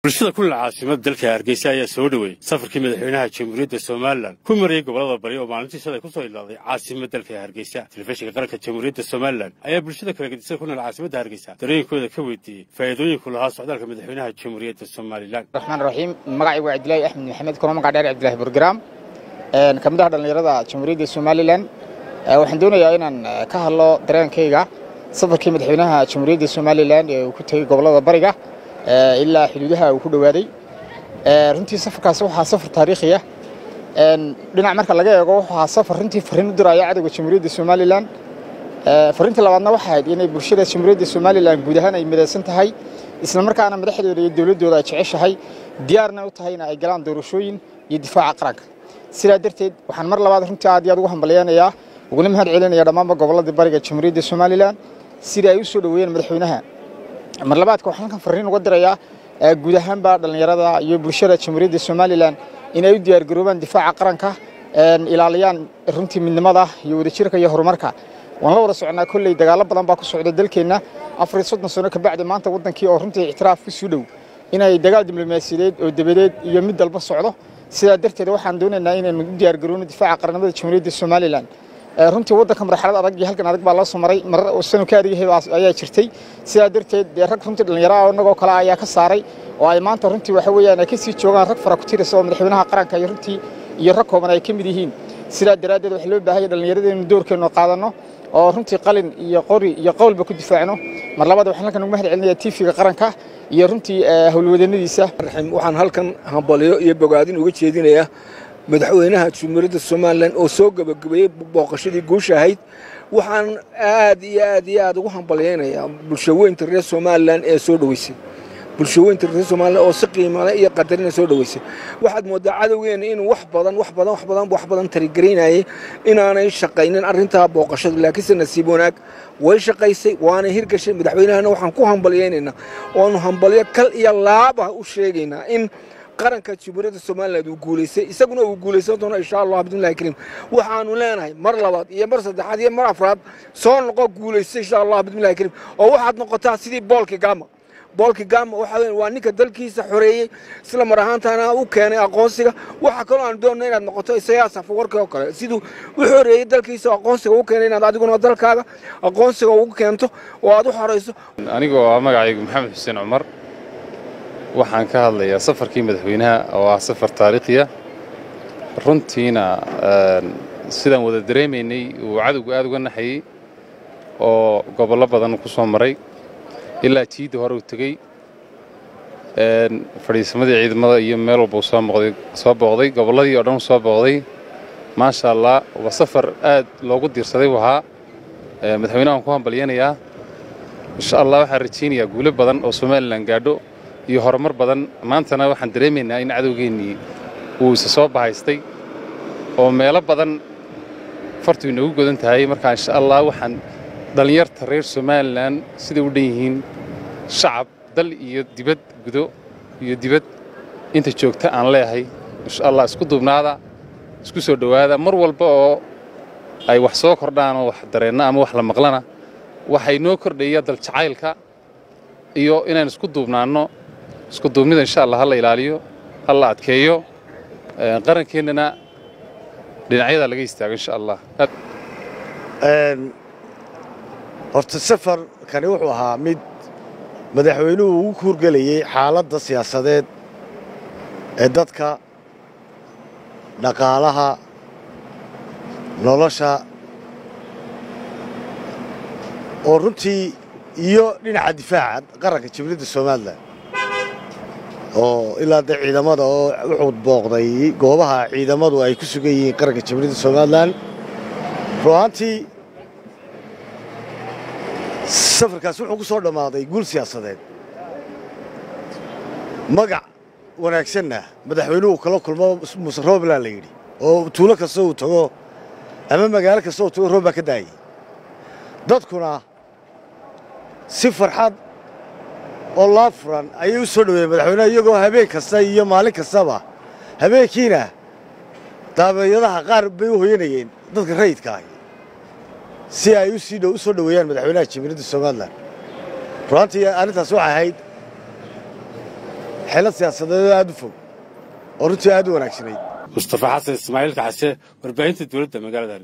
bulshada ku nool caasimada dalka hargeysa ayaa soo dhoweeyey safarkii madaxweynaha jamhuuriyadda somalilan ku marayay gobolada bari oo maalintii shalay ku soo ilaaday caasimada dalka hargeysa telefishinka qaranka jamhuuriyadda somalilan ayaa bulshada kala gedisada ku nool caasimadda hargeysa dareenkooda ka weydiiyey faa'iidooyinku lahaa socdaalka madaxweynaha jamhuuriyadda somalilan raxmaan raxiim magacaygu waa cabdilaahi axmed maxamed kuna magac dheer cabdillahi burgaraam ka mid ah dhallinyarada jamhuuriyadda somalilan waxaan doonayaa inaan ka hadlo dareenkayga safarkii madaxweynaha jamhuuriyadda somalilan ee uu ku tegey gobollada bariga ilaa xuduudaha uu ku dhowaaday runtii safarkaasi waxaa safar taariikhi ah dhinac marka laga eego wuxuu ahaa safar runtii farriin u diraya cadowga jamhuuriyadda somalilan farriinta labaadna waxay ahayd inay bulshada jamhuuriyadda somalilan guud ahaan ay midaysan tahay isla markaana madaxdooda iyo dowladdooda ay jeceshahay diyaarna u tahayna ay galaan doorashooyin iyo difaaca qaranka sidaa darteed waxaan mar labaad runtii aad iyo aad ugu hambalyaynayaa uguna mahad celinaya dhammaanba gobolladii bariga jamhuuriyadda somalilan sida ay u soo dhoweeyeen madaxweynaha mar labaadka waxaan halkan farriin uga dirayaa guud ahaanba dhallinyarada iyo bulshada jamhuuriyadda somalilan inay u diyaargaroobaan difaaca qaranka ilaaliyaan runtii midnimada iyo wadajirka iyo horumarka waan la wada socnaa kolley dagaallo badan baa ku socda dalkeenna afar iyo soddon sano kabacdi maanta waddankii oo runtii ictiraaf ku sii dhow inay dagaal diblomaasiyadeed oo dabadeed iyo mid dalba socdo sidaa darteed waxaan doonaynaa inaynu u diyaargarowno difaaca qarannimada jamhuuriyadda somalilan runtii waddanka marxalad adag iyo halkan adag baa loo soo maray marar uu sanu ka adag yahay ayaa jirtay sidaa darteed dee rag runtii dhallinyaro ah innagoo kale ayaa ka saaray oo ay maanta runtii waxa weeyaan ay ka sii joogaan rag fara ku tirisa oo madaxweynaha qaranka iyo runtii iyo rag kooban ay ka mid yihiin sidaa daraaddeed waxaa loo baahanya dhallinyarada inaynu doorkeennu qaadanno oo runtii qalin iyo qori iyo qowlba ku difaacno mar labaad waxaan halkan ugu mahad celinayaa tiifiga qaranka iyo runtii howlwadeennadiisa waxaan halkan hambalyo iyo bogaadin uga jeedinayaa madaxweynaha jamhuuriyadda somalilan oo soo gebagabeeyey booqashadii guusha ahayd waxaan aad iyo aad iyo aad ugu hambalyaynayaa bulshaweynta reer somalilan ee soo dhoweysay bulshaweynta reer somalilan oo si qiimale iyo qadarina soo dhoweysay waxaad moodaa cadowgeena inuu wax badan wax badan wax badan wax badan tarigaraynayay inaanay shaqaynin arrintaa booqashada laakiinse nasiib wanaag way shaqaysay waana hirgashay madaxweynahana waxaan ku hambalyaynaynaa oonu hambalyo kal iyo laaba u sheegaynaa in qaranka jamhuuriyadda somalilan uu guulaystay isaguna uu guulaysan doono insha allah bidnillahi kariim waxaanu leenahay mar labaad iyo mar saddexaad iyo mar afraad soo noqo guulaystay insha allah bidnillahi kariim oo waxaad noqotaa sidii boolki gama boolki gama waxa weeye waa ninka dalkiisa xoreeyey isla mar ahaantaana u keenay aqoonsiga waxa kaloo aan doonno inaad noqoto isayaas afawarkii oo kale siduu u xoreeyey dalkiisa aqoonsiga u keenay inaad adiguna dalkaaga aqoonsiga ugu keento oo aad u xorayso anigoo ah magacaygu maxamed xuseen cumar waxaan ka hadlayaa safarkii madaxweynaha oo ah safar taariikhiya runtiina sidaan wada dareemaynay uu cadowga aad uga naxayey oo gobollo badan ku soo maray ilaa jiidda hore uu tegey fadhiisamadii ciidamada iyo meel walba uu soo booqday gobolladii oo dhan uu soo booqday maasha allah waa safar aad loogu diirsaday u ahaa madaxweynaha waan ku hambalyanayaa insha allah waxaan rajaynayaa guulo badan oo somalilan gaadho iyo horumar badan maantana waxaan dareemaynaa in cadowgeennii uu isa soo bahaystay oo meelo badan fartu inoogu godan tahay markaa insha allah waxaan dhallinyarta reer somalilan siday u dhan yihiin shacab dal iyo dibad gudo iyo dibad inta joogta aan leeyahay insha allah isku duubnaada isku soo dhowaada mar walba oo ay wax soo kordhaan oo wax dareenna ama wax la maqlana waxay noo kordhaya dal jacaylka iyo inaan isku duubnaanno isku duubnida insha allah ha la ilaaliyo ha la adkeeyo qarankeennana dhinacyada laga istaago insha allah horta safarkani wuxuu ahaa mid madaxweynuhu ugu kuurgelayey xaaladda siyaasadeed ee dadka dhaqaalaha nolosha oo runtii iyo dhinaca difaaca qaranka jamhuuriyadda somalilan oo ilaa dee ciidamada oo wuxuu booqday goobaha ciidamadu ay ku sugan yihiin qaranka jamhuuriyadda somalilan ruahaantii safarkaas wuxuu ku soo dhammaaday guul siyaasadeed magac wanaagsanna madaxweynuhu kala kulmo muse roobland la yidhi oo tuulo kasta uu tago ama magaalo kasta uu tago roob baa ka daayay dadkuna si farxad oo laa furan ayay u soo dhoweeyeen madaxweynaha iyagoo habeen kasta iyo maalin kastaba habeenkiina daabeeyadaha qaar bay u hoyanayeen dadka rayidka ahi si ay u sii u soo dhoweeyaan madaxweynaha jamhuuriyadda somalilan ruaantii arrintaas waxay ahayd xeelad siyaasadeedoo aad u fog oo runtii aad u wanaagsanayd mustafa xasan ismaaciil kacse warbaahinta dowladda magaalada